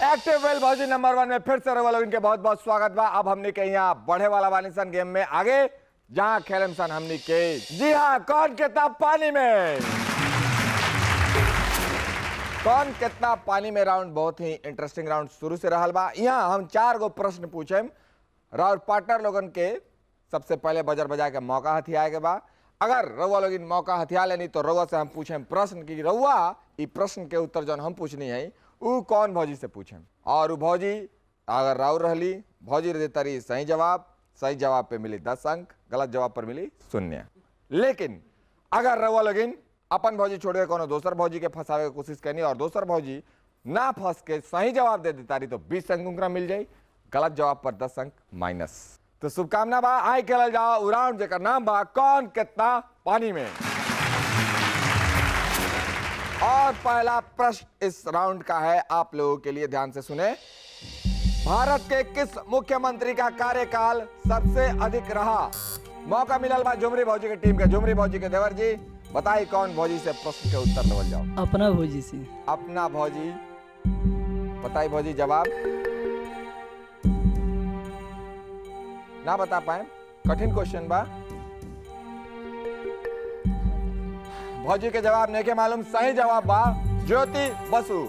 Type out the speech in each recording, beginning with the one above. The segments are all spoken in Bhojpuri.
एक्टिव वेल भौजी नंबर वन में फिर से रवा लोग इनके बहुत बहुत स्वागत बा अब हमने के यहाँ बढ़े वाला वाली सन गेम में आगे जहाँ खेलम सन हमने के जी हाँ कौन कितना पानी में कौन कितना पानी में राउंड बहुत ही इंटरेस्टिंग राउंड शुरू से रहल बा यहाँ हम चार गो प्रश्न पूछे राउर पार्टनर लोगन के सबसे पहले बजर बजा के मौका हथियाए के बा अगर रउआ लोग इन मौका हथिया लेनी तो रउआ से हम पूछे प्रश्न की रउआ ई प्रश्न के उत्तर जौन हम पूछनी है उ कौन भौजी से पूछे और उ भौजी अगर राउर रहली भौजी दे तरी सही जवाब सही जवाब पे मिली दस अंक गलत जवाब पर मिली शून्य लेकिन अगर रउआ लोगिन अपन भौजी छोड़ के कोनो दोसर भौजी के फंसावे के कोशिश करनी और दोसर भौजी ना फंस के सही जवाब दे देतारी तो बीस अंक उनका मिल जाई गलत जवाब पर दस अंक माइनस तो शुभकामना बा आई खेलल जाओ उ राउंड जेकर नाम बा कौन कितना पानी में और पहला प्रश्न इस राउंड का है आप लोगों के लिए ध्यान से सुने भारत के किस मुख्यमंत्री का कार्यकाल सबसे अधिक रहा मौका मिलल बा झुमरी भौजी के टीम के झुमरी भौजी के देवर जी बताई कौन भौजी से प्रश्न के उत्तर देवल जाओ अपना भोजी से अपना भौजी बताई भौजी जवाब ना बता पाए कठिन क्वेश्चन बा भौजी के जवाब नहीं के मालूम सही जवाब बा ज्योति बसु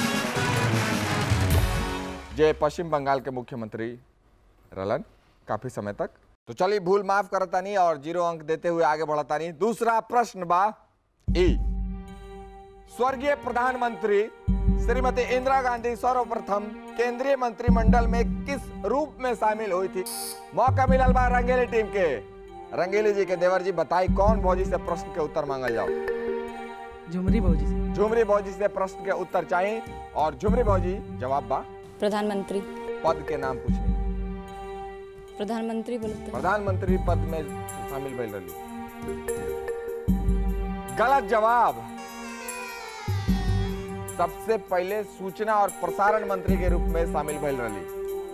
जे पश्चिम बंगाल के मुख्यमंत्री रलन काफी समय तक तो चलिए भूल माफ करतानी और जीरो अंक देते हुए आगे बढ़तानी दूसरा प्रश्न बा ई स्वर्गीय प्रधानमंत्री श्रीमती इंदिरा गांधी सर्वप्रथम केंद्रीय मंत्रिमंडल में किस रूप में शामिल हुई थी मौका मिलल बा रंगेली टीम के रंगेली जी के देवर जी बताई कौन भौजी से प्रश्न के उत्तर मांगल जाओ झुमरी भोजी से झुमरी भौजी से प्रश्न के उत्तर चाहिए और झुमरी भौजी जवाब बा प्रधानमंत्री पद के नाम पूछनी प्रधानमंत्री बोलते प्रधानमंत्री पद में शामिल भइल रही गलत जवाब सबसे पहले सूचना और प्रसारण मंत्री के रूप में शामिल भइल रही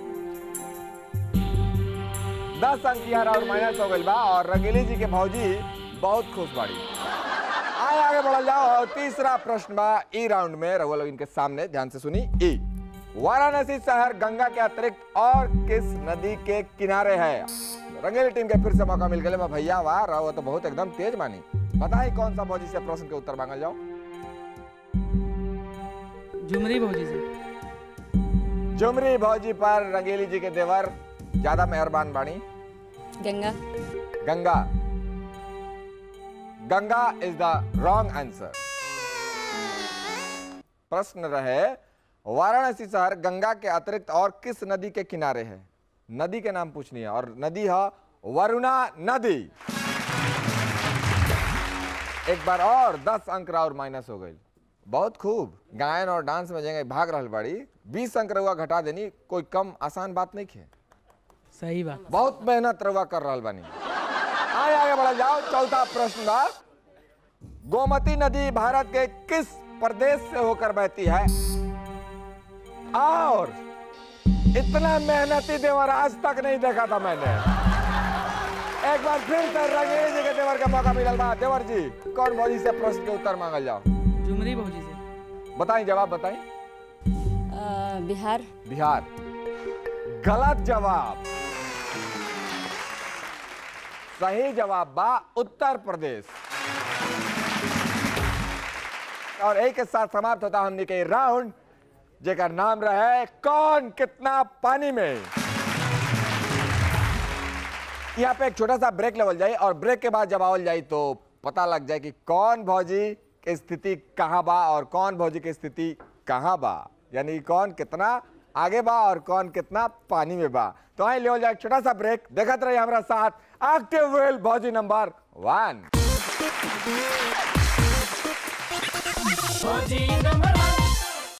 दस अंक यहाँ और माइनस हो गई बा और रंगीली जी के भौजी बहुत खुश बाड़ी आए आगे बढ़ल जाओ और तीसरा प्रश्न बा ई राउंड में रघुआ लोग इनके सामने ध्यान से सुनी ई वाराणसी शहर गंगा के अतिरिक्त और किस नदी के किनारे है रंगेली टीम के फिर से मौका मिल गया भैया वाह रहो तो बहुत एकदम तेज मानी बताइए कौन सा भौजी से प्रश्न के उत्तर मांगल जाओ झुमरी भोजी से जुमरी भौजी पर रंगेली जी के देवर ज्यादा मेहरबान बाणी Ganga Ganga Ganga is the wrong answer प्रश्न रहे वाराणसी शहर गंगा के अतिरिक्त और किस नदी के किनारे है नदी के नाम पूछनी है और नदी है वरुणा नदी एक बार और दस अंक और माइनस हो गई बहुत खूब गायन और डांस में जगह भाग रहल बाड़ी बीस अंक रउआ घटा देनी कोई कम आसान बात नहीं है सही बात बहुत मेहनत रउआ कर रहल बानी आगे आगे बढ़ जाओ चौथा प्रश्न बा गोमती नदी भारत के किस प्रदेश से होकर बहती है और इतना मेहनती देवर आज तक नहीं देखा था मैंने एक बार फिर से रंगेली जी के देवर का मौका मिलल बा देवर जी कौन भौजी से प्रश्न के उत्तर मांगल जाओ झुमरी भोजी से बताई जवाब बताई अ, बिहार बिहार गलत जवाब सही जवाब बा उत्तर प्रदेश और एक के साथ समाप्त होता हमने के राउंड जेकर नाम रहे कौन कितना पानी में यहाँ पे एक छोटा सा ब्रेक लेवल जाए और ब्रेक के बाद जब आवल जाए तो पता लग जाए कि कौन भौजी की स्थिति कहाँ बा और कौन भौजी की स्थिति कहाँ बा यानी कौन कितना आगे बा और कौन कितना पानी में बा तो आई लेवल जाए एक छोटा सा ब्रेक देखत रहिए हमारा साथ एक्टिव वेल भौजी नंबर वन भोजी नंबर